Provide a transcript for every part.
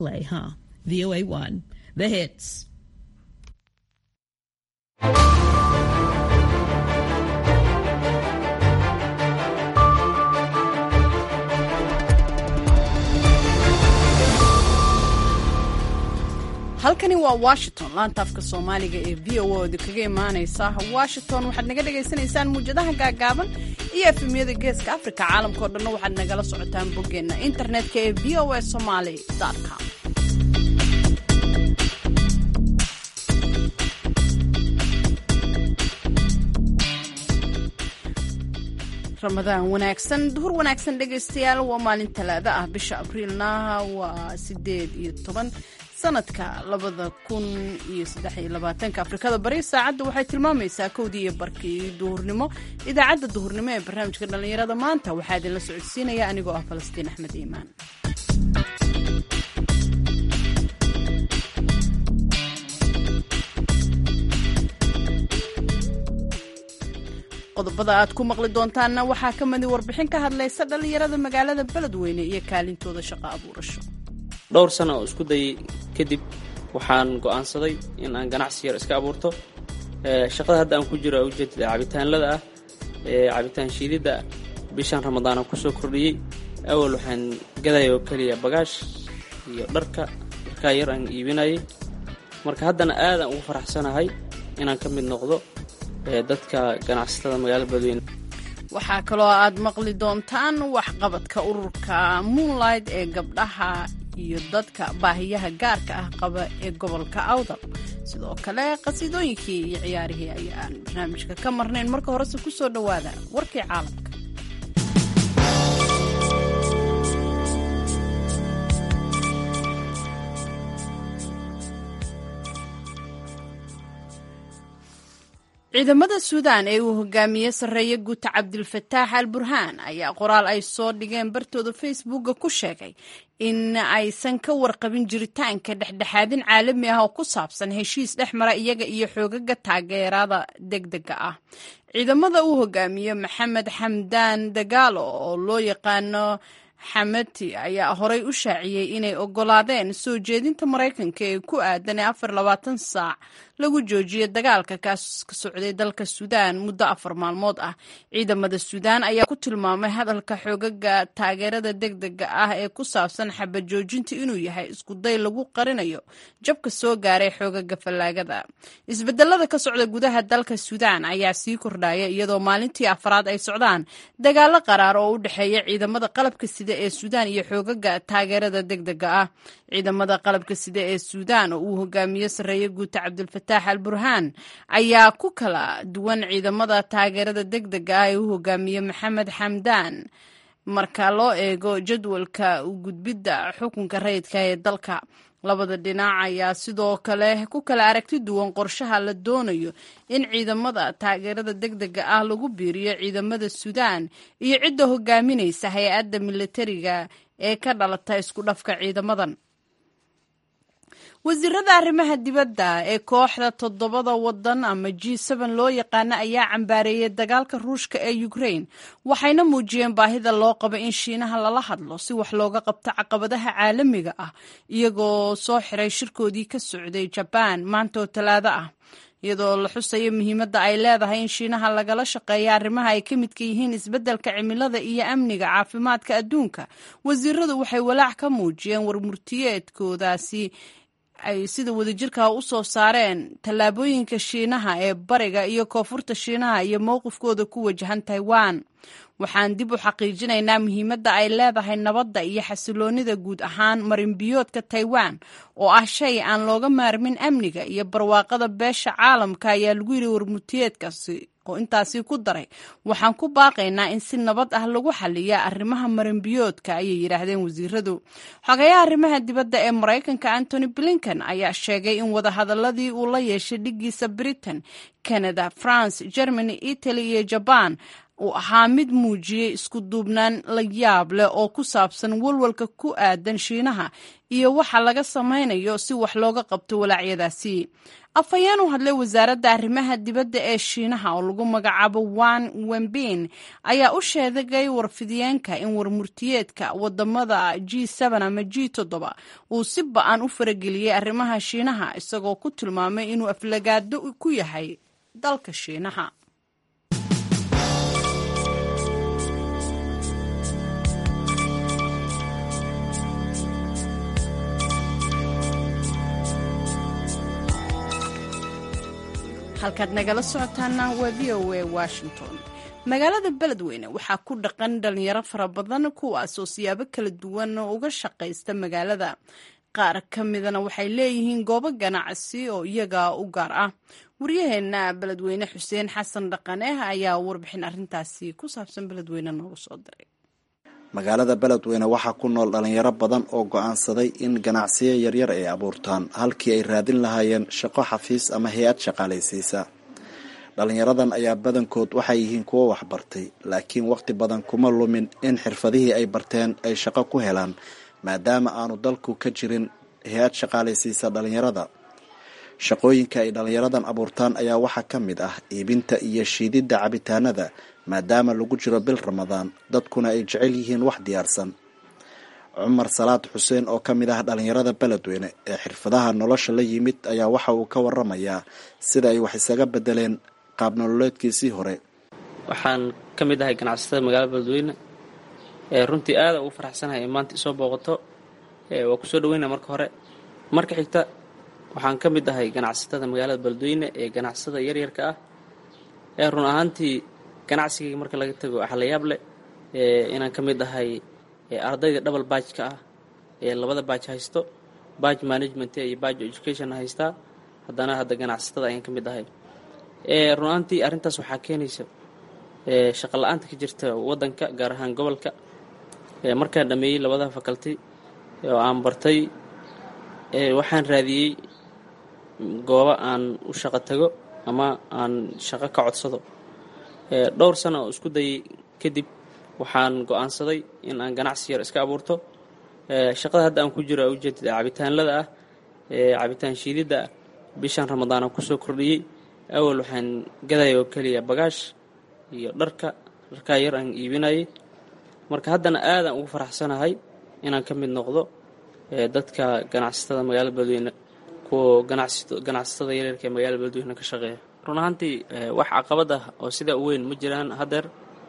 Play, huh? VOA 1, the hits. halkani waa washington laanta afka soomaaliga ee v o oda kaga imaaneysa washington waxaad naga dhagaysanaysaan muwjadaha gaagaaban iyo efemyada geeska africa caalamkao dhanna waxaad nagala socotaan boggeenna internetka ee v o a somaly com ramadaan wanaagsan duhur wanaagsan dhegaystayaal waa maalin talaado ah bisha abriilna waa sideed iyo toban sanadka labada kun iyo saddex iyo labaatanka afrikada bari saacadda waxay tilmaamaysaa kowdii iyo barkii duhurnimo idaacadda duhurnimo ee barnaamijka dhallinyarada maanta waxaa idinla socodsiinaya anigoo ah falastiin axmed iimaan qodobada aad ku maqli doontaanna waxaa ka midi warbixin ka hadlaysa dhallinyarada magaalada beledweyne iyo kaalintooda shaqo abuurasho dhowr sano oo isku dayay kadib waxaan go'aansaday in aan ganacsi yar iska abuurto shaqada hadda aan ku jiro a ujeedada cabitaanlada ah ee cabitaan shiididda bishan ramadaan aan kusoo kordhiyey awal waxaan gadaya oo keliya bagaash iyo dharka dharkaa yar aan iibinayay marka haddana aadaan ugu faraxsanahay inaan ka mid noqdo dadka ganacsatada magaalada beledweyne waxaa kaloo aad maqli doontaan waxqabadka ururka moonlight ee gabdhaha iyo dadka baahiyaha gaarka ah qaba ee gobolka awdal sidoo kale qasiidooyinkii iyo ciyaarihii ayaan barnaamijka ka marnayn marka horese ku soo dhowaada warkii caalamka ciidamada suudaan ee uu hogaamiye sarreeye guuta cabdilfataax al burhaan ayaa qoraal ay soo dhigeen bartooda facebooka ku sheegay in aysan ka warqabin jiritaanka dhexdhexaadin caalami ah oo ku saabsan heshiis dhex mara iyaga iyo xoogaga taageerada degdega ah ciidamada uu hogaamiye maxamed xamdaan dagaalo oo loo yaqaano xamati ayaa horey u shaaciyey inay ogolaadeen soo jeedinta maraykanka ee ku aadan ee afar labaatan saac lagu joojiyay dagaalka kaas ka socday dalka suudaan muddo afar maalmood ah ciidamada suudaan ayaa ku tilmaamay hadalka xoogaga taageerada degdega ah ee ku saabsan xabad joojinta inuu yahay iskuday lagu qarinayo jabka soo gaaray xoogaga fallaagada isbedelada ka socda gudaha dalka suudaan ayaa sii kordhaya iyadoo maalintii afraad ay socdaan dagaalo qaraar oo u dhexeeya ciidamada qalabka sida ee suudaan iyo xoogaga taageerada degdega ah ciidamada qalabka sida ee suudaan oo uu hogaamiye sarreeye guuta cabdilfataax al burhaan ayaa ku kala duwan ciidamada taageerada degdega ah ee u hogaamiye maxamed xamdaan marka loo eego jadwalka u gudbidda xukunka rayidka ee dalka labada dhinac ayaa sidoo kale ku kala aragti duwan qorshaha la doonayo in ciidamada taageerada degdega ah lagu biiriyo ciidamada suudaan iyo cidda hogaaminaysa hay-adda militariga ee ka dhalata isku dhafka ciidamadan wasiirada arrimaha dibadda ee kooxda toddobada wadan ama g n loo yaqaana ayaa cambaareeyey dagaalka ruushka ee ukraine waxayna muujiyeen baahida loo qabo in shiinaha lala hadlo si wax looga qabto caqabadaha caalamiga ah iyagoo soo xiray shirkoodii ka socday jabaan maanta oo talaado ah iyadoo la xusayo muhiimadda ay leedahay in shiinaha lagala shaqeeya arrimaha ay ka midka yihiin isbeddelka cimilada iyo amniga caafimaadka adduunka wasiiradu waxay walaac ka muujiyeen warmurtiyeedkoodaasi ay sida wadajirka u soo saareen tallaabooyinka shiinaha ee bariga iyo koonfurta shiinaha iyo mowqifkooda ku wajahan taiwan waxaan dib u xaqiijinaynaa muhiimadda ay leedahay nabadda iyo xasiloonida guud ahaan marinbiyoodka taiwan oo ah shay aan looga maarmin amniga iyo barwaaqada beesha caalamka ayaa lagu yidhi warmurtiyeedkaasi oo intaasi ku daray waxaan ku baaqaynaa in si nabad ah lagu xaliya arrimaha marinbiyoodka ayay yidhaahdeen wasiiradu xogayaha arrimaha dibadda ee maraykanka antony blinken ayaa sheegay in wadahadaladii uu la yeeshay dhigiisa britain canada france germany italy iyo jaban uu ahaa mid muujiyey isku duubnaan la yaab leh oo ku saabsan walwalka ku aadan shiinaha iyo waxa laga samaynayo si wax looga qabto walaacyadaasi afhayeen u hadlay wasaaradda arrimaha dibadda ee shiinaha oo lagu magacaabo wan wembin ayaa u sheegay warfidiyeenka in warmurtiyeedka wadamada g ama g uu si ba-an u farageliyey arrimaha shiinaha isagoo ku tilmaamay inuu aflagaado ku yahay dalka shiinaha halkaad nagala socotaana waa v o a washington magaalada beledweyne waxaa ku dhaqan dhalinyaro fara badan kuwaasoo siyaabo kala duwan uga shaqaysta magaalada qaar ka midana waxay leeyihiin goobo ganacsi oo iyaga u gaar ah waryaheena beledweyne xuseen xasan dhaqane ayaa warbixin arintaasi ku saabsan beledweyne noogu soo diray magaalada beledweyne waxaa ku nool dhalinyaro badan oo go-aansaday in ganacsiyo yaryar ay abuurtaan halkii ay raadin lahaayeen shaqo xafiis ama hay-ad shaqaalaysiisa dhalinyaradan ayaa badankood waxay yihiin kuwo waxbartay laakiin waqti badan kuma lumin in xirfadihii ay barteen ay shaqo ku helaan maadaama aanu dalku ka jirin hay-ad shaqaalaysiisa dhalinyarada shaqooyinka ay dhalinyaradan abuurtaan ayaa waxaa ka mid ah iibinta iyo shiididda cabitaanada maadaama lagu jiro bil ramadaan dadkuna ay jecel yihiin wax diyaarsan cumar salaad xuseen oo ka mid ah dhalinyarada beledweyne ee xirfadaha nolosha la yimid ayaa waxa uu ka waramayaa sida ay wax isaga bedeleen qaab nololeedkiisii hore waxaan ka mid ahay ganacsatada magaalada beledweyne ee runtii aada ugu faraxsanahay in maanta isoo booqato waa kusoo dhaweyna marka hore marka xigta waxaan ka mid ahay ganacsatada magaalada beledweyne ee ganacsatada yaryarka ah ee run ahaantii ganacsigayga marka laga tago waxaa la yaab leh inaan ka mid ahay ardayda double baajka ah ee labada baaj haysto baaj management iyo baaj education haystaa haddana hadda ganacsatada ayaan ka mid ahay run ahaantii arrintaas waxaa keenaysa shaqa la-aanta ka jirta waddanka gaar ahaan gobolka markaan dhameeyey labada faculty oo aan bartay waxaan raadiyey goobo aan u shaqo tago ama aan shaqo ka codsado dhowr sano oo isku dayay kadib waxaan go-aansaday in aan ganacsi yar iska abuurto shaqada hadda aan ku jiro ujeedada cabitaanlada ah cabitaan shiididda ah bishan ramadaan aan kusoo kordhiyey awal waxaan gadaya oo keliya bagaash iyo dharka dharkaa yar aan iibinayay marka haddana aadaan ugu faraxsanahay inaan ka mid noqdo dadka ganacsatada magaalada beledweyne kuwa ganacsatada yaryarka ee magaalada beledweyne ka shaqeeya run ahaantii wax caqabad ah oo sidaa u weyn ma jiraan haddeer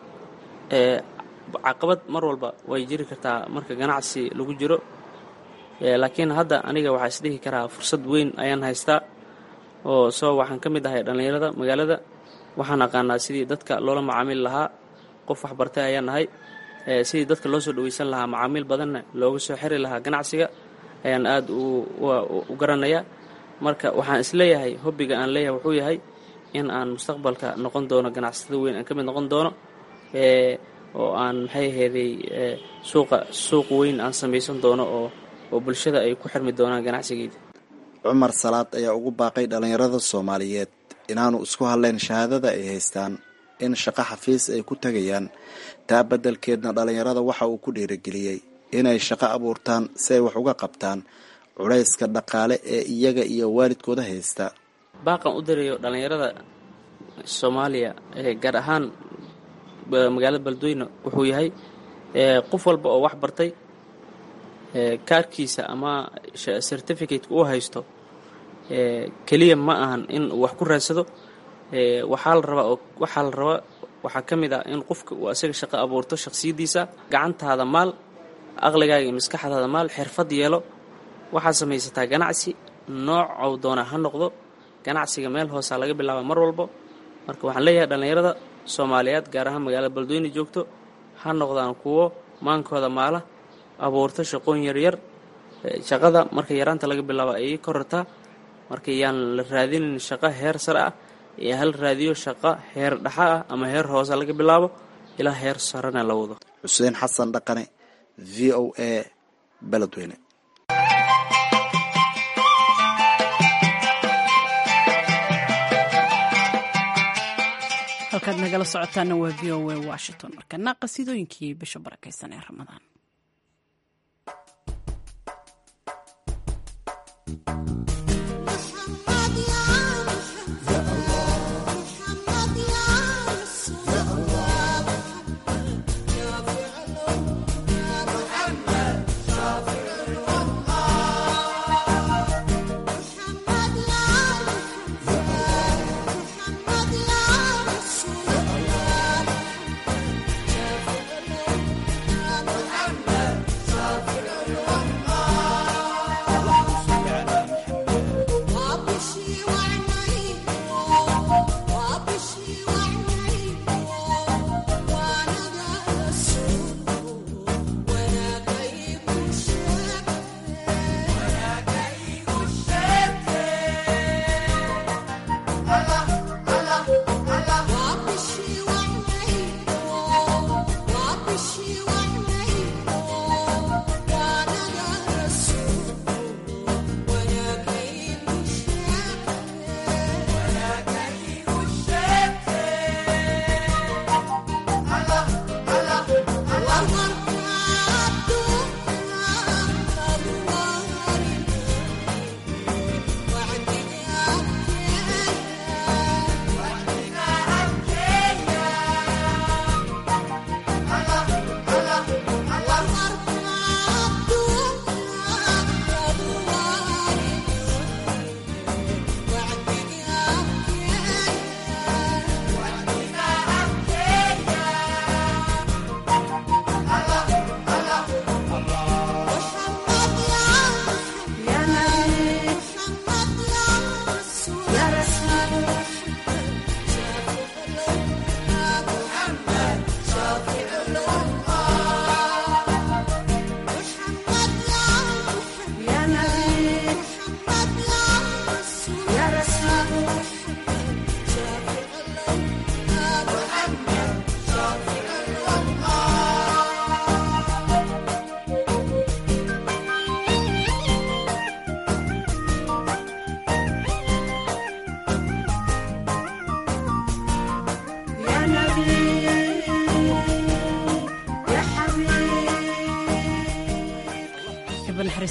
caqabad mar walba way jiri kartaa marka ganacsi lagu jiro laakiin hadda aniga waxaa isdhihi karaa fursad weyn ayaan haystaa oo soo waxaan ka mid ahay dhallinyarada magaalada waxaan aqaanaa sidii dadka loola macaamili lahaa qof waxbartay ayaan nahay sidii dadka loo soo dhaweysan lahaa macaamiil badanna looga soo xiri lahaa ganacsiga ayaan aada u garanayaa marka waxaan isleeyahay hobbiga aan leeyahay wuxuu yahay in aan mustaqbalka noqon doono ganacsatada weyn aan ka mid noqon doono oo aan maxay aheeday suuqa suuq weyn aan samaysan doono oo oo bulshada ay ku xirmi doonaan ganacsigeyda cumar salaad ayaa ugu baaqay dhallinyarada soomaaliyeed inaanu isku hadleen shahaadada ay haystaan in shaqo xafiis ay ku tegayaan taa beddelkeedna dhallinyarada waxa uu ku dhiirigeliyey inay shaqo abuurtaan si ay wax uga qabtaan culayska dhaqaale ee iyaga iyo waalidkooda haysta baaqan u dirayo dhallinyarada soomaaliya ee gaar ahaan magaalada beledweyne wuxuu yahay qof walba oo wax bartay kaarkiisa ama certificateka uu haysto keliya ma ahan in uu wax ku raadsado waxaa la rabaa waxaa la rabaa waxaa ka mid ah in qofka uu asaga shaqo abuurto shakhsiyaddiisa gacantaada maal aqligaaga iyo maskaxdaada maal xirfad yeelo waxaad samaysataa ganacsi noocow doona ha noqdo ganacsiga meel hoosaa laga bilaaba mar walbo marka waxaan leeyahay dhallinyarada soomaaliyeed gaar ahaan magaalada beledweyne joogto ha noqdaan kuwo maankooda maala abuurto shaqooyin yaryar shaqada marka yaraanta laga bilaabo ayay korartaa marka yaan la raadinin shaqo heer sare ah ee hal raadiyo shaqo heer dhaxa ah ama heer hoose laga bilaabo ilaa heer sarena la wado xuseen xasan dhaqane v o a beledweyne halkaad nagala socotaana waa v o a washington markana qasiidooyinkii bisha barakaysan ee ramadaan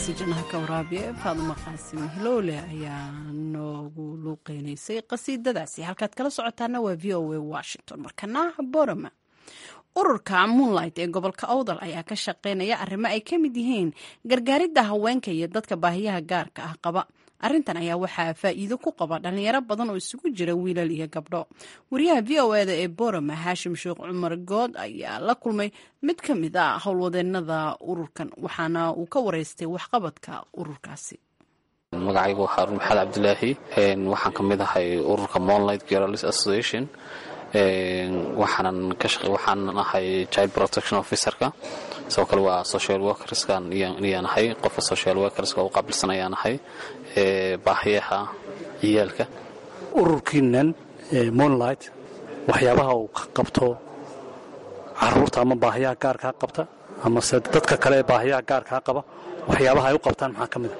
naxariista jannaha ka waraabiya faadumo qaasim hilowle ayaa noogu luuqeynaysay qasiidadaasi halkaad kala socotaana waa v o a washington markana borama ururka moonlight ee gobolka owdal ayaa ka shaqeynaya arrimo ay ka mid yihiin gargaaridda haweenka iyo dadka baahiyaha gaarka ah qaba arrintan ayaa waxaa faa'iido ku qaba dhalinyaro badan oo isugu jira wiilal iyo gabdho wariyaha v o eda ee borama haashim sheekh cumar good ayaa la kulmay mid ka mid a howlwadeenada ururkan waxaana uu ka wareystay waxqabadka ururkaasi magacaygu waa xaaruun maxamed cabdilaahi waxaan ka mid ahay ururka monlight girls association waxaanan ka shaqe waxaanan ahay child protection officerka sidoo kale waa social workerskan iyaan ahay qofka social workerska u qaabilsan ayaan ahay baahiyaha ciyaalka ururkiinan monlight waxyaabaha uu ka qabto caruurta ama baahiyaha gaarkaa qabta amase dadka kale ee baahiyaha gaarkaa qaba waxyaabaha ay u qabtaan maxaa ka mid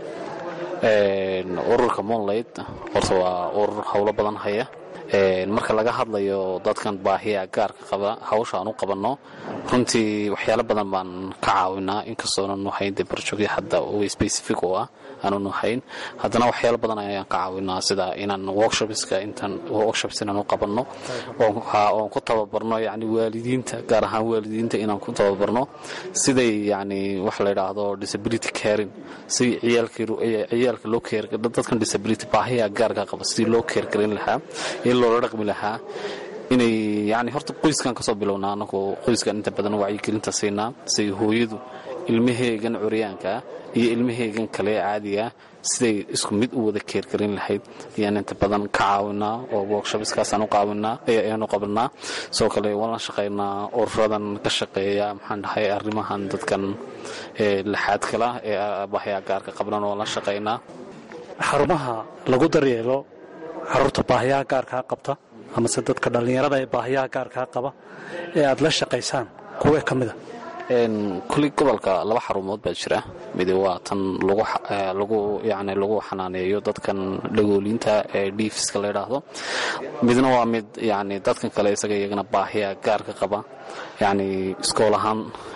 a ururka monlight horta waa urur howlo badan haya marka laga hadlayo dadkan baahiya gaarka qaba hawsha aan u qabanno runtii waxyaalo badan baan ka caawinaa inkastoonan hayn de barjogya hadda specific oo ah aanan hayn haddana waxyaalo badan ayaan ka caawinaa sida inaan workshopska intaan workshops inaan u qabanno oon ku tababarno yani waalidiinta gaar ahaan waalidiinta inaan ku tababarno siday yani wax la yidhaahdo disability caring si ciyaalka loo keer dadkan disability baahiya gaarka qaba sidii loo keergarin lahaa loola dhaqmi lahaa inay yani horta qoyskan kasoo bilownaa anagu qoyskan inta badan wacyigelinta siinaa siay hooyadu ilmaheegan curyaankaa iyo ilmaheegan kale caadigaa siday isku mid u wada keergarin lahayd ayaan inta badan ka caawinaa oo workshopskaasaan u qaawinaa ayaanu qabanaa sidoo kale waan la shaqaynaa ururadan ka shaqeeya maxaan dhahay arrimahan dadkan laxaad kala ee bahyaa gaarka qabnan waan la shaqaynaa xarumaha lagu daryeelo caruurta baahiyaha gaarkaa qabta amase dadka dhallinyarada ee baahiyaha gaarkaa qaba ee aad la shaqaysaan kuwee ka mida kulli gobolka laba xarumood baa jira midi waa tan lagu yani lagu xanaaneeyo dadkan dhagooliinta ee dhiifiska la ydhaahdo midna waa mid yani dadkan kale isaga iyagana baahiya gaarka qaba yani iskool ahaan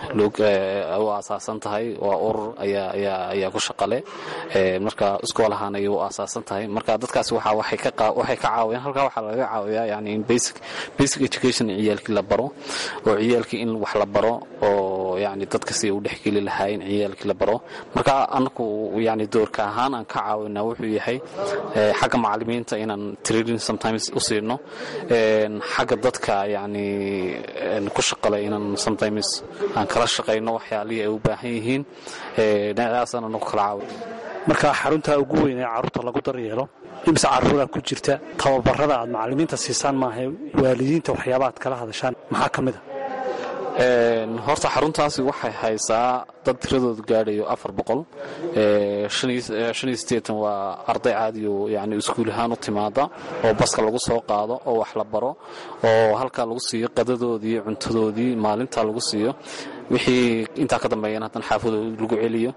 u asaasan tahay waa urur ayaa ku shaqale marka iskool ahaan ayay u asaasan tahay marka dadkaas waxay ka caawiyaan halkaa waxaa laga caawiyaa yani in basic education ciyaalkii la baro oo ciyaalkii in wax la baro oo yani dadka si u dhexgeli lahaa in ciyaalkii la baro marka anaku yani doorka ahaan aan ka caawinaa wuxuu yahay xagga macalimiinta inaan training sometimes u siino xagga dadka yani ku shaqale inaan sometimes aan kala shaqayno waxyaalihii ay u baahan yihiin dhinacaasaan anagu kala caawin marka xaruntaa ugu weyn ee carruurta lagu daryeelo imse carruuraa ku jirta tababarada aad macalimiinta siisaan maaha waalidiinta waxyaaba aad kala hadashaan maxaa ka mid a horta xaruntaasi waxay haysaa dad tiradoodu gaadhayo afar boqol waa arday caadiyo yani iskuul ahaan u timaada oo baska lagu soo qaado oo wax la baro oo halkaa lagu siiyo qadadoodii cuntadoodii maalintaa lagu siiyo wixii intaa ka dambeeyana haddana xaafadooda lagu celiyo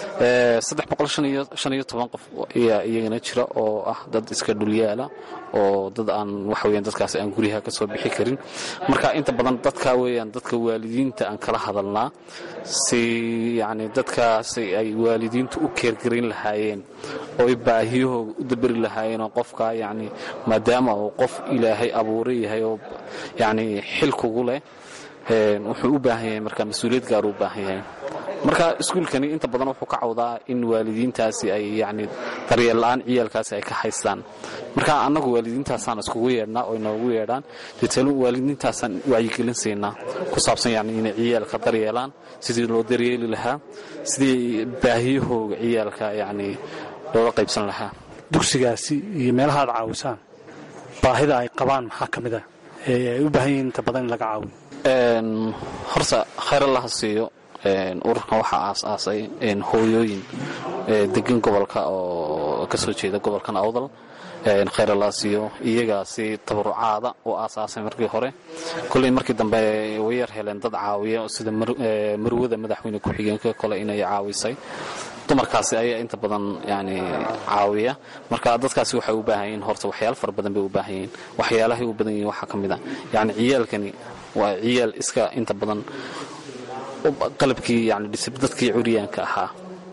qof ayaa iyagana jira oo ah dad iska dhulyaala oo dad aan waxaweyan dadkaas aan guryaha ka soo bixi karin marka inta badan dadka weeyaan dadka waalidiinta aan kala hadalnaa si yani dadkaasi ay waalidiintu u keergarin lahaayeen oo ay baahiyahooga u daberi lahaayeenoo qofka yani maadaama uu qof ilaahay abuura yahay oo yani xil kugu leh wuxuu u baahan yahay marka mas-uuliyad gaar u baahan yahay marka iskuulkani inta badan wuxuu ka cawdaa in waalidiintaasi ay yani daryeel la-aan ciyaalkaasi ay ka haystaan marka annagu waalidiintaasaan iskugu yeedhnaa oo inoogu yeedhaan deetl waalidiintaasaan wacyigelin siinaa ku saabsan yani inay ciyaalka daryeelaan sidii loo daryeeli lahaa sidii baahiyahooga ciyaalka yani looga qaybsan lahaa dugsigaasi iyo meelaha aad caawisaan baahida ay qabaan maxaa ka mid ah ee ay u baahan yihiin inta badan in laga caawiyo horta khayr allaha siiyo ururkan waxaa aas-aasay hooyooyin degan gobolka oo kasoo jeeda gobolkan awdal khayr allaha siiyo iyagaa si tabarucaada u aasaasay markii hore kolley markii dambe way yar heleen dad caawiya sida marwada madaxweyne ku-xigeenka kole inay caawisay dumarkaasi ayaa inta badan yani caawiya marka dadkaasi waxay u baahan yihiin horta waxyaalo fara badan bay u baahan yihiin waxyaalahay u badan yihiin waxaa ka mid a yani ciyaalkani waa ciyaal iska inta badan qalabkii yani dadkii curyaanka ahaa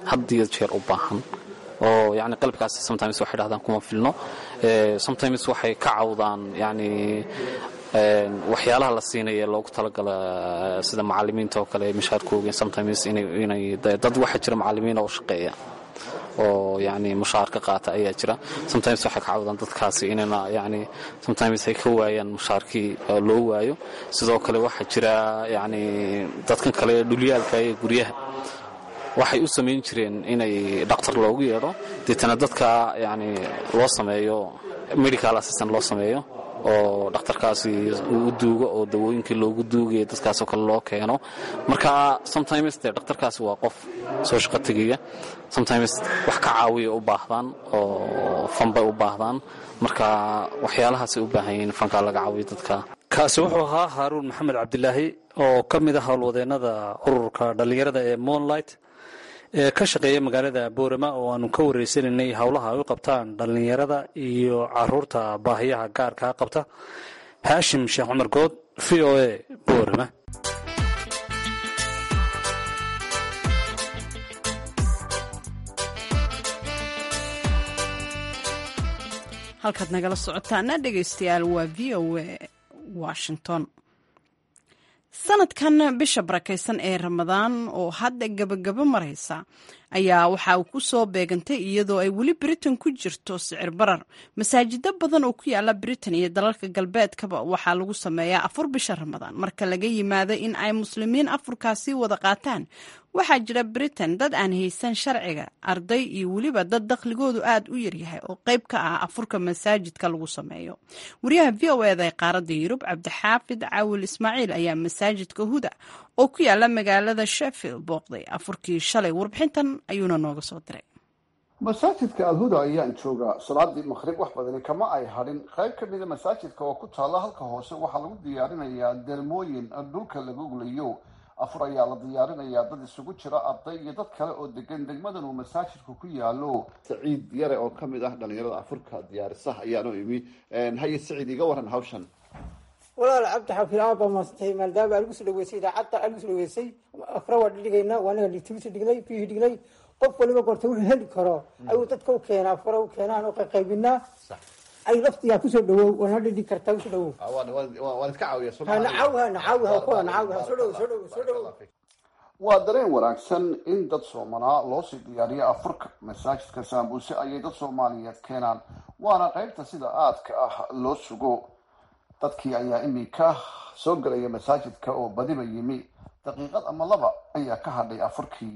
had iyo jeer u baahan oo yani qalabkaasi sometimes waxay dhahdaan kuma filno sometimes waxay ka cawdaan yani waxyaalaha la siinaya loogu talagala sida macalimiinta oo kale mishaarkooga sometimes inay dad waxaa jira macalimiin oo shaqeeya oo yani mushaar ka qaata ayaa jira sometimes waxay ka cawdaan dadkaasi inayna yani sometimes ay ka waayaan mushaarkii loo waayo sidoo kale waxaa jira yani dadkan kale dhulyaalka ee guryaha waxay u samayn jireen inay dhaktar loogu yeedho deetana dadka yani loo sameeyo medical assistant loo sameeyo oo dhakhtarkaasi uu u duugo oo dawooyinkii loogu duugaya dadkaasoo kale loo keeno marka sometimes dee dhakhtarkaasi waa qof soo shaqo tegaya sometimes wax ka caawiya u baahdaan oo fanbay u baahdaan marka waxyaalahaasay u baahan yihiin fankaa laga caawiyo dadka kaasi wuxuu ahaa haaruun maxamed cabdilaahi oo ka mid ah howlwadeennada ururka dhallinyarada ee moonlight ee ka shaqeeya magaalada boorama oo aanu ka wareysanaynay howlaha ay u qabtaan dhallinyarada iyo caruurta baahiyaha gaarkaa qabta haashim sheekh cumar good v o a boorama halkaad nagala socotaana dhegaystayaal waa v o a washington sanadkan bisha barakaysan ee ramadaan oo hadda gabagabo maraysa ayaa waxa uu ku soo beegantay iyadoo ay weli britain ku jirto sicir barar masaajido badan oo ku yaala britain iyo dalalka galbeedkaba waxaa lagu sameeyaa afur bisha ramadaan marka laga yimaado in ay muslimiin afurkaasi wada qaataan waxaa jira britain dad aan haysan sharciga arday iyo weliba dad dakhligoodu aad u yaryahay oo qayb ka ah afurka masaajidka lagu sameeyo wariyaha v o eda ee qaaradda yurub cabdixaafid caawil ismaaciil ayaa masaajidka huda oo ku yaala magaalada sheffield booqday afurkii shalay warbixintan ayuuna nooga soo diray masaajidka alhuda ayaan joogaa salaadii maqrib wax badani kama ay hadhin qayb ka mida masaajidka oo ku taalla halka hoose waxaa lagu diyaarinayaa dermooyin dhulka lagu gulayo afur ayaa la diyaarinayaa dad isugu jira arday iyo dad kale oo degan degmadan uu masaajidku ku yaalo saciid yare oo kamid ah dhalinyarada afurka diyaarisaha ayaanu imi haye saciid iga waran hawshan walaal cabdi xafiil aad baa maasantay maadaama aan ugusoo dhaweysay idaacadda aan ugusoo dhaweysay afra waa dhidhigaynaa waa anaga litigisu dhignay biyuhi dhignay qof waliba gorta wuxuu heli karo ayuu dadka u keenaa afra u keenaan oo qayqaybinaa ay laftigaa kusoo dhawow waana dhidhig kartaa usoo dhawow waan iska caawiya nacawha nacawha kuwa nacawha soo dhawow soo dhawow soo dhawow waa dareen wanaagsan in dad soomanaa loosii diyaariyo afurka masaajidka saambuuse ayay dad soomaaliyeed keenaan waana qaybta sida aadka ah loo sugo dadkii ayaa iminka soo gelaya masaajidka oo badiba yimi daqiiqad ama laba ayaa ka hadhay afurkii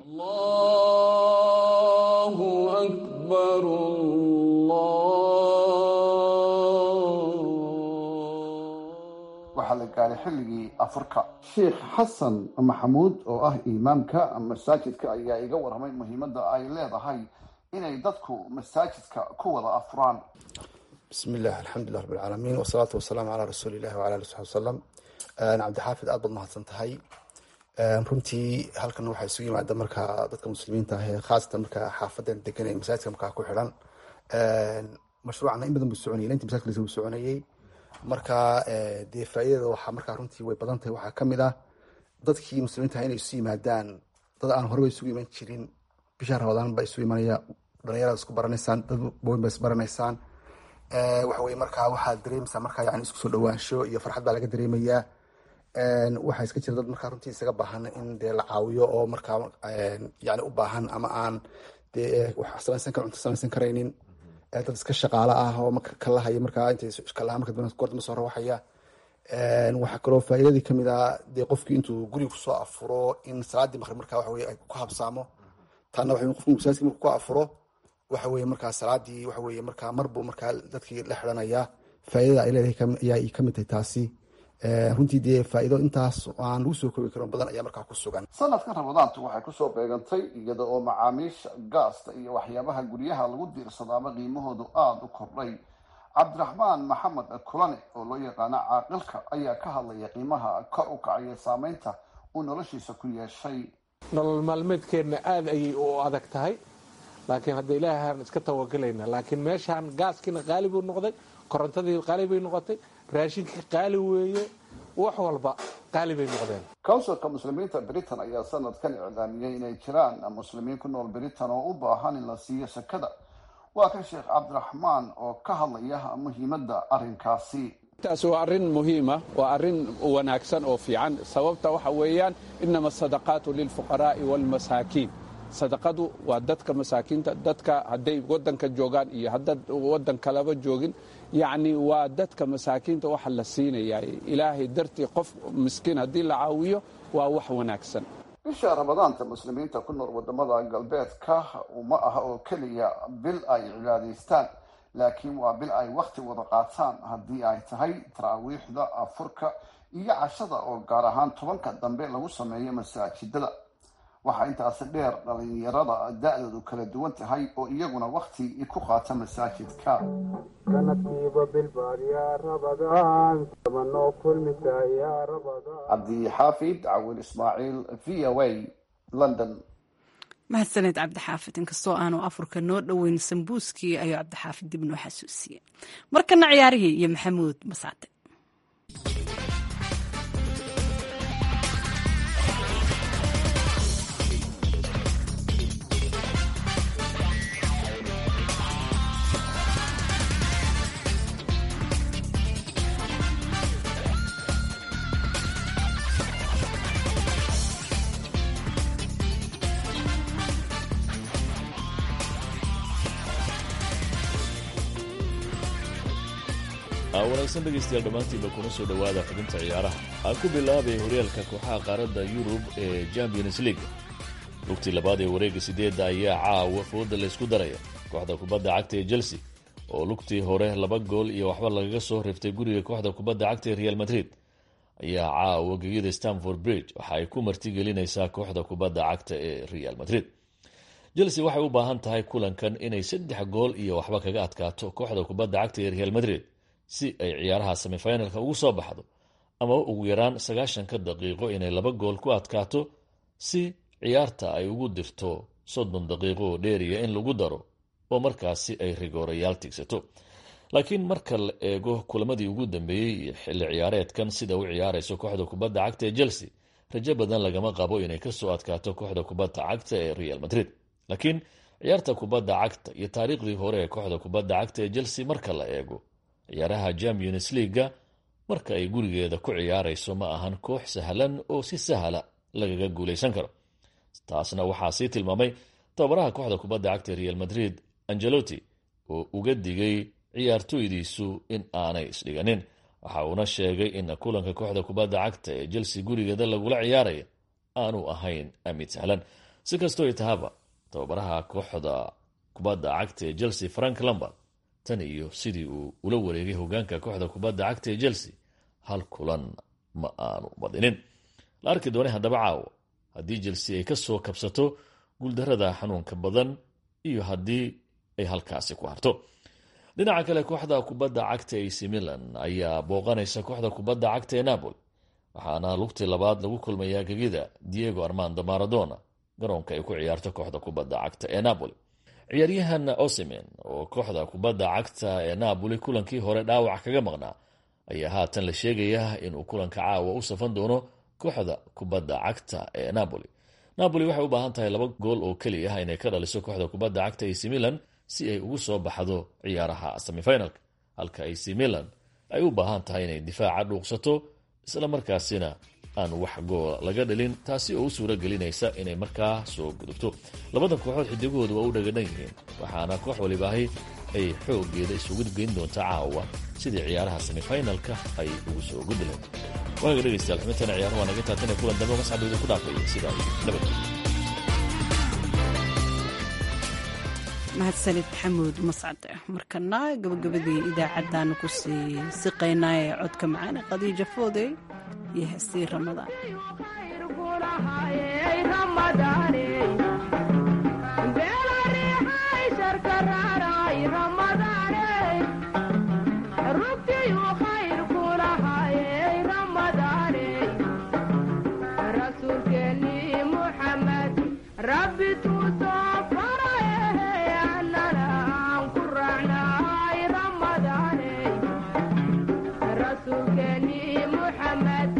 waxaa la gaaray xilligii afurka sheikh xasan maxamuud oo ah imaamka masaajidka ayaa iga warramay muhiimadda ay leedahay inay dadku masaajidka ku wada afuraan bismi illah alxamdulilah rab alcaalamiin wasalaatu wasalaamu calaa rasuuli illahi wala ali saxbi wasalam cabdixaafid aad baad mahadsan tahay runtii halkan waxaa isugu yimaada markaa dadka muslimiinta ah ee khaasatan markaa xaafadan degan ee masaajidka markaa ku xidhan mashruucana in badan buu soconayay intii masaajidka lasuu soconayay marka dee faa'iidada waxaa markaa runtii way badan tahay waxaa kamid ah dadkii muslimiinta inay isu yimaadaan dad aan horeba isugu iman jirin bisha ramadaan baa isu imanaya dhalinyarada isku baranaysaan dad bawen baa isbaranaysaan waxa weye markaa waxaad dareemaysaa markaa yani isku soo dhawaansho iyo farxad baa laga dareemayaa waxaa iska jira dad markaa runtii isaga baahan in dee la caawiyo oo markaa yani u baahan ama aan dee wax samaysan kar cunto samaysan karaynin dad iska shaqaalo ah oo marka kalahaya markaa intay kalaha marka goor dambe soo rawaxaya waxaa kaloo faa'iidadii kamid ah dee qofkii intuu guriga kusoo afuro in salaadii maqrib markaa waxa weye ay ku habsaamo taana waxa qofku masaajidka marku ku afuro waxa weye markaa salaadii waxa weye markaa marbuu markaa dadkii la xidhanaya faa'iidada ay leedahay ayaa kamid tahay taasi runtii dee faa'iido intaas aan lagu soo koobi karin badan ayaa markaa ku sugan sanadkan ramadaantu waxay kusoo beegantay iyada oo macaamiisha gaasta iyo waxyaabaha guryaha lagu diirsadaaba qiimahoodu aada u kordhay cabdiraxmaan maxamed kulane oo loo yaqaano caaqilka ayaa ka hadlaya qiimaha kor u kacaya saameynta uu noloshiisa ku yeeshay nolol maalmeedkeenna aada ayay u adag tahay laakiin hadda ilaahaan iska tawagelayna laakiin meeshaan gaaskiina qaali buu noqday korontadii qaali bay noqotay raashinkii qaali weeye wax walba qaali bay noqdeen counsilka muslimiinta britain ayaa sanadkan iclaamiyey inay jiraan muslimiin ku nool britain oo u baahan in la siiyo sakada waa kan sheekh cabdiraxmaan oo ka hadlaya muhiimadda arrinkaasi taas waa arrin muhiima waa arrin wanaagsan oo fiican sababta waxa weeyaan inama asadaqaatu lilfuqaraa'i waalmasaakiin sadaqadu waa dadka masaakiinta dadka hadday waddanka joogaan iyo haddaad waddan kalaba joogin yacni waa dadka masaakiinta waxa la siinayaa ilaahay dartii qof miskiin haddii la caawiyo waa wax wanaagsan bisha ramadaanta muslimiinta ku nool wadamada galbeedka uma aha oo keliya bil ay cibaadaystaan laakiin waa bil ay wakhti wada qaataan haddii ay tahay taraawiixda afurka iyo cashada oo gaar ahaan tobanka dambe lagu sameeyo masaajidada waxaa intaasi dheer dhalinyarada da-doodu kala duwan tahay oo iyaguna wakhti ku qaata masaajidka cabdixaafid cawil ismaaciil v o a london mahadsaneed cabdixaafid inkastoo aanu afurka noo dhoweyn sambuuskii ayuu cabdixaafid dib noo xasuusiyey markana ciyaarihii iyo maxamuud masaate wanaagsan dhegaystayaal dhammaantiinba kuna soo dhowaada xubinta ciyaaraha aan ku bilaabay horyaalka kooxaha qaaradda yurub ee champions league lugtii labaad ee wareegga sideedda ayaa caawa fooda laysku daraya kooxda kubadda cagta ee chelsea oo lugtii hore laba gool iyo waxba lagaga soo riftay guriga kooxda kubadda cagta ee real madrid ayaa caawa gegida stamford bridge waxa ay ku martigelinaysaa kooxda kubadda cagta ee real madrid chelsea waxay u baahan tahay kulankan inay saddex gool iyo waxba kaga adkaato kooxda kubadda cagta ee real madrid si ay ciyaaraha semifinalka ugu soo baxdo ama ugu yaraan sagaashanka daqiiqo inay laba gool ku adkaato si ciyaarta ay ugu dirto soddon daqiiqo oo dheeriya in lagu daro oo markaasi ay rigoorayaal tigsato laakiin marka la eego kulamadii ugu dambeeyey iyo xilli ciyaareedkan sida u ciyaarayso kooxda kubadda cagta ee chelsea rajo badan lagama qabo inay kasoo adkaato kooxda kubadda cagta ee real madrid laakiin ciyaarta kubadda cagta iyo taariikhdii hore ee kooxda kubadda cagta ee chelsea marka la eego ciyaaraha champions leaga marka ay gurigeeda ku ciyaarayso ma ahan koox sahlan oo si sahla lagaga guulaysan karo taasna waxaa sii tilmaamay tababaraha kooxda kubadda cagta real madrid angelotti oo uga digay ciyaartoydiisu in aanay isdhiganin waxa uuna sheegay in kulanka kooxda kubadda cagta ee chelsea gurigeeda lagula ciyaaraya aanu ahayn mid sahlan si kastoo tahaba tababaraha kooxda kubadda cagta ee chelsea frank lambard tan iyo sidii uu ula wareegay hogaanka kooxda kubadda cagta ee chelsea hal kulan ma aanu badinin la arki doonay haddaba caawa haddii chelsea ay ka soo kabsato guuldarada xanuunka badan iyo haddii ay halkaasi ku harto dhinaca kale kooxda kubadda cagta ac milan ayaa booqanaysa kooxda kubadda cagta ee napoli waxaana lugtii labaad lagu kulmayaa gegida diego armando maradona garoonka ay ku ciyaarto kooxda kubadda cagta ee napoli ciyaaryahan osimen oo kooxda kubadda cagta ee napoli kulankii hore dhaawac kaga maqnaa ayaa haatan la sheegayaa inuu kulanka caawa u safan doono kooxda kubadda cagta ee napoli napoli waxay u baahan tahay laba gool oo keliya ah inay ka dhaliso kooxda kubadda cagta ac milan si ay ugu soo baxdo ciyaaraha semifinalka halka ac milan ay u baahan tahay inay difaaca dhuuqsato isla markaasina aan wax goola laga dhalin taasi oo u suuro gelinaysa inay markaa soo gudubto labadan kooxood xidigahooda waa u dhagadhan yihiin waxaana koox walibaahi ay xoogeeda isugu geyn doonta caawa sidii ciyaaraha semifinalka ay ugu soo gudbi lahayd waaga dhegaystayaal xubintana ciyaaraha waa naga taatan ee kulan dambe mascadooda ku dhaafaya sidaa iyo nabad mahadsanid maxamuud mascade markana gabagabadii idaacaddaanu ku sii siqaynaa ee codka macaane qadiija foodey iyo heestii ramadaan رسولك محمد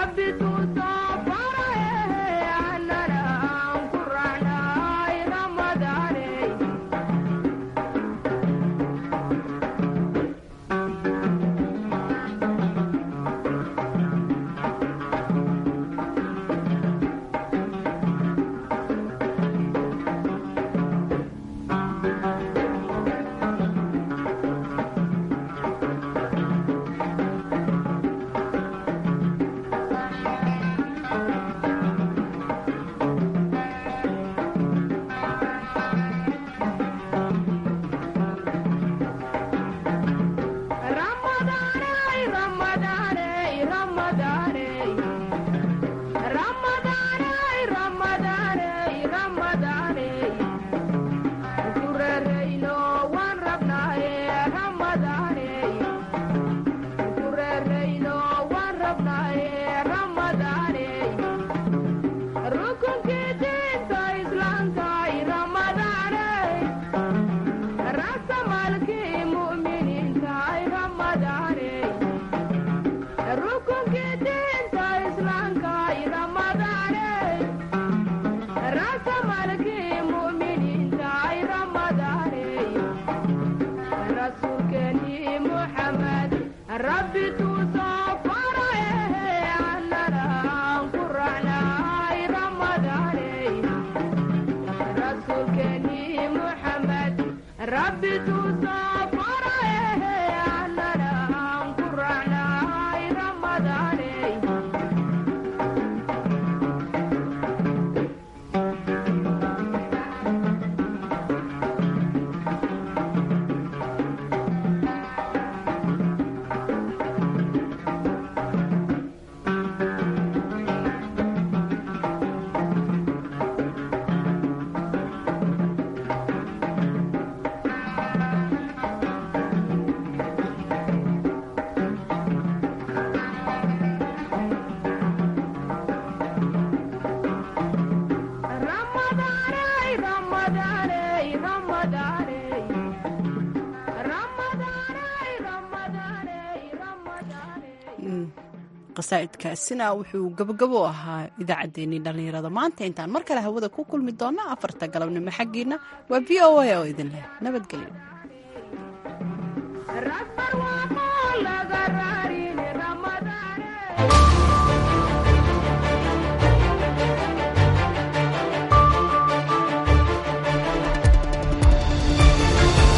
qasaa'idkaasina wuxuu gabagabo ahaa idaacaddeenii dhallinyarada maanta intaan mar kale hawada ku kulmi doonna afarta galabnimo xaggiina waa v o a oo idin leh nabadgelyo